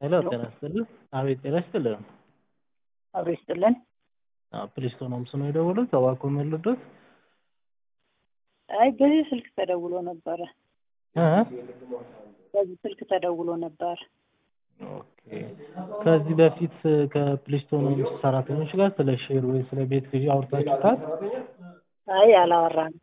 ሄሎ ጤና ይስጥልን። አቤት ጤና ይስጥልን። አብሮ ይስጥልን። ፕሊስቶን ሆምስ ነው የደወሉት? እባክዎ ምን ልርዶት? አይ በዚህ ስልክ ተደውሎ ነበረ። እ በዚህ ስልክ ተደውሎ ነበር። ኦኬ። ከዚህ በፊት ከፕሊስቶን ሆምስ ሰራተኞች ጋር ስለ ሼር ወይ ስለ ቤት ግዢ አውርታችሁታል? አይ አላወራንም።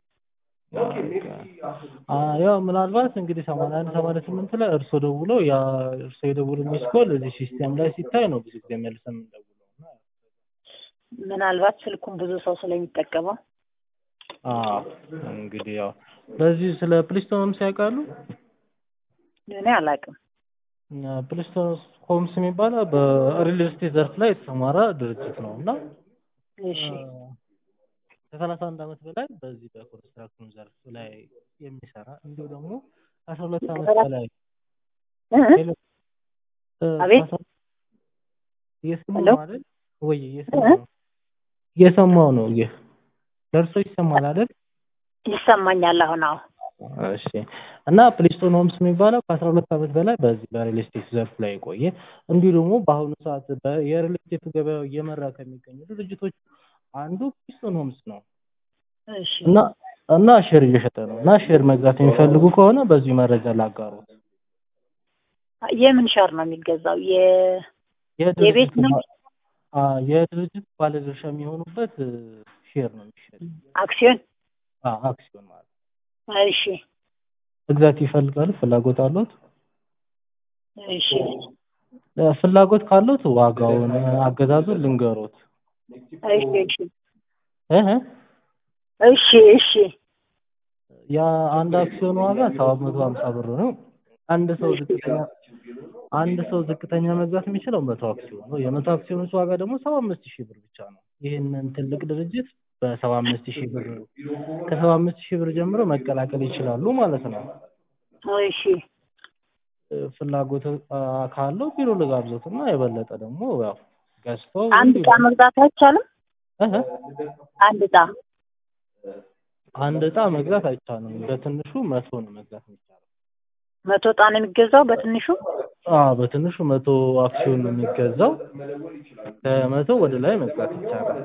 አ ያው ምናልባት እንግዲህ ሰማንያ አንድ ሰማንያ ስምንት ላይ እርሶ ደውሎ ያ እርሶ የደውሉ ሚስ ኮል እዚህ ሲስተም ላይ ሲታይ ነው ብዙ ጊዜ መልሰን የምንደውለው እና ምናልባት ስልኩን ብዙ ሰው ስለሚጠቀመው አዎ እንግዲህ ያው በዚህ ስለ ፕሊስቶን ሆምስ ያውቃሉ? እኔ አላውቅም። ፕሊስቶን ሆምስ የሚባለው በሪል ስቴት ዘርፍ ላይ የተሰማራ ድርጅት ነው እና እሺ ከሰላሳ አንድ ዓመት በላይ በዚህ በኮንስትራክሽን ዘርፍ ላይ የሚሰራ እንዲሁ ደግሞ ከአስራ ሁለት ዓመት በላይ እ? ሄሎ፣ እ፣ አቤት? ከአስራ- እየሰማሁ ሄሎ? ነው አይደል? ወይ እየሰማሁ ነው እየሰማሁ ነው። ይህ ለእርሶ ይሰማል አይደል? ይሰማኛል አሁን። አዎ እሺ እና ፕሊስቶን ሆምስ የሚባለው ከአስራ ሁለት ዓመት በላይ በዚህ በሪል ስቴት ዘርፍ ላይ የቆየ እንዲሁ ደግሞ በአሁኑ ሰዓት በ- የሪል ስቴት ገበያው እየመራ ከሚገኙ ድርጅቶች አንዱ ፕሊስቶን ሆምስ ነው እሺ እና እና ሼር እየሸጠ ነው እና ሼር መግዛት የሚፈልጉ ከሆነ በዚሁ መረጃ ላጋሩት። የምን ሸር ነው የሚገዛው? የ የቤት የድርጅቱ ነው? ባ- አ የድርጅት ባለድርሻ የሚሆኑበት እ፣ ሼር ነው የሚሸጥ አክሲዮን? አ አክሲዮን ማለት ነው። እሺ መግዛት ይፈልጋሉ? ፍላጎት አሉት? እሺ እ፣ ፍላጎት ካሉት ዋጋውን እ፣ አገዛዙን ልንገሮት። እሺ እሺ እህ እሺ እሺ የአንድ አክሲዮን ዋጋ ሰባት መቶ ሀምሳ ብር ነው። አንድ ሰው ዝቅተኛ አንድ ሰው ዝቅተኛ መግዛት የሚችለው መቶ አክሲዮን ነው። የመቶ አክሲዮኖች ዋጋ ደግሞ ሰባ አምስት ሺህ ብር ብቻ ነው። ይህንን ትልቅ ድርጅት በሰባ አምስት ሺህ ብር ከሰባ አምስት ሺህ ብር ጀምሮ መቀላቀል ይችላሉ ማለት ነው። እሺ እ፣ ፍላጎት አ፣ ካለው ቢሮ ልጋብዞት እና የበለጠ ደግሞ ያው ገዝተው አንድ ዕጣ መግዛት አይቻልም? እህ አንድ ዕጣ አንድ ዕጣ መግዛት አይቻልም። በትንሹ መቶ ነው መግዛት የሚቻለው። መቶ ዕጣ ነው የሚገዛው በትንሹ? አዎ በትንሹ መቶ አክሲዮን ነው የሚገዛው። ከመቶ ወደ ላይ መግዛት ይቻላል።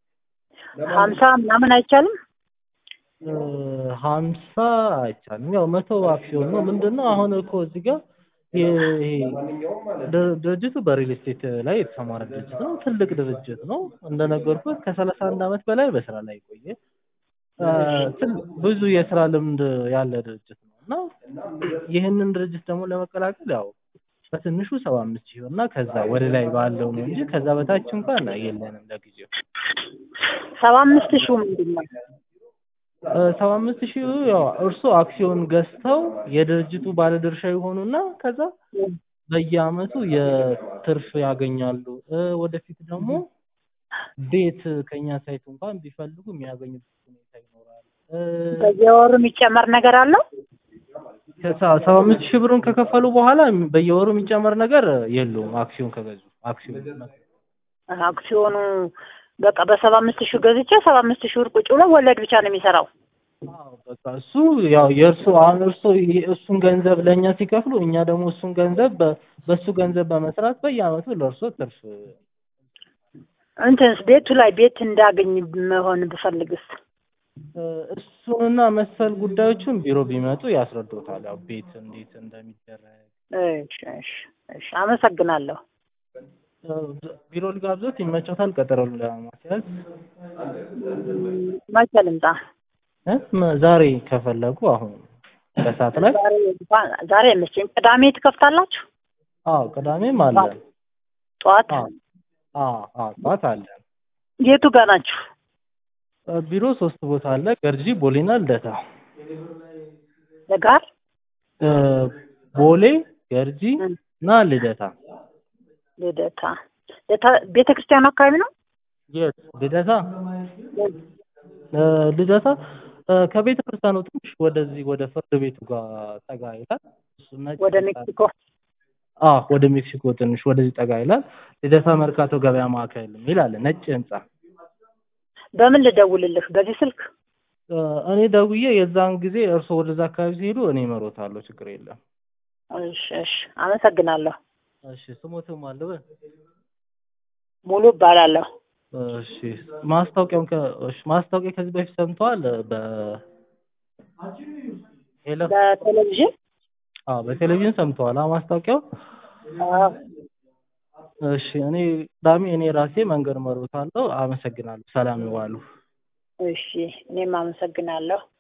ሀምሳ ምናምን አይቻልም? እ፣ ሀምሳ አይቻልም። ያው መቶ አክሲዮን ነው። ምንድን ነው አሁን እኮ እዚህ ጋር ይሄ ድር- ድርጅቱ በሪል ስቴት ላይ የተሰማራ ድርጅት ነው። ትልቅ ድርጅት ነው። እንደነገርኩት ከሰላሳ አንድ ዓመት በላይ በስራ ላይ የቆየ እ፣ ትል- ብዙ የስራ ልምድ ያለ ድርጅት ነው እና ይህንን ድርጅት ደግሞ ለመቀላቀል ያው በትንሹ ሰባ አምስት ሺህ ብር እና ከዛ ወደ ላይ ባለው ነው እንጂ ከዛ በታች እንኳን የለንም ለጊዜው። ሰባ አምስት ሺው ምንድን ነው? ሰባ አምስት ሺህ ያው እርስዎ አክሲዮን ገዝተው የድርጅቱ ባለድርሻ የሆኑና ከዛ በየአመቱ የትርፍ ያገኛሉ። እ፣ ወደፊት ደግሞ ቤት ከኛ ሳይት እንኳን ቢፈልጉ የሚያገኙበት ሁኔታ ይኖራል። እ፣ በየወሩ የሚጨመር ነገር አለው? ከሰ- ሰባ አምስት ሺህ ብሩን ከከፈሉ በኋላ በየወሩ የሚጨመር ነገር የለውም። አክሲዮን ከገዙ አክሲዮን አክሲዮኑ በቃ በሰባ አምስት ሺው ገዝቼ ሰባ አምስት ሺህ ብር ቁጭ ብሎ ወለድ ብቻ ነው የሚሰራው። አዎ በቃ እሱ ያው የእርሱ አሁን እርሱ እሱን ገንዘብ ለእኛ ሲከፍሉ እኛ ደግሞ እሱን ገንዘብ በ- በእሱ ገንዘብ በመስራት በየአመቱ ለእርሶ ትርፍ እንትንስ ቤቱ ላይ ቤት እንዳገኝ መሆን ብፈልግስ? እ፣ እሱንና መሰል ጉዳዮችን ቢሮ ቢመጡ ያስረዱታል። ያው ቤት እንዴት እንደሚደረግ እሺ እሺ እሺ አመሰግናለሁ። እ፣ ቢሮ ልጋብዞት ይመቸታል? ቀጠሮ ለማስያዝ መቼ ልምጣ? እ፣ መ- ዛሬ ከፈለጉ አሁን ከሰዓት ላይ ዛሬ እንኳን ዛሬ አይመቸኝም። ቅዳሜ ትከፍታላችሁ? አዎ ቅዳሜም አለ። ጠዋት አዎ አዎ አዎ ጠዋት አለ። የቱ ጋር ናችሁ? እ፣ ቢሮ ሶስት ቦታ አለ። ገርጂ፣ ቦሌና ልደታ። ለጋር እ፣ ቦሌ፣ ገርጂ እና ልደታ። ልደታ ልደታ ቤተ ክርስቲያኑ አካባቢ ነው? የት ልደታ? እ፣ ልደታ እ፣ ከቤተ ክርስቲያኑ ትንሽ ወደዚህ ወደ ፍርድ ቤቱ ጋር ጠጋ ይላል። እሱ ነጭ ወደ ህንጻ ሜክሲኮ አዎ ወደ ሜክሲኮ ትንሽ ወደዚህ ጠጋ ይላል። ልደታ መርካቶ ገበያ ማዕከል የሚል አለ ነጭ ህንጻ። በምን ልደውልልህ? በዚህ ስልክ? እ፣ እኔ ደውዬ የዛን ጊዜ እርስዎ ወደዛ አካባቢ ሲሄዱ እኔ እመሮታለሁ። ችግር የለም። እሺ እሺ አመሰግናለሁ። እሺ ስሞትም አለበ ሙሉ እባላለሁ። እሺ ማስታወቂያውን ከ እሺ ማስታወቂያ ከዚህ በፊት ሰምተዋል? በ ሄሎ በቴሌቪዥን አዎ በቴሌቪዥን ሰምተዋል? አዎ ማስታወቂያው አዎ። እሺ እኔ ቅዳሜ እኔ ራሴ መንገድ እመርዎታለሁ። አመሰግናለሁ። ሰላም ይዋሉ። እሺ እኔም አመሰግናለሁ።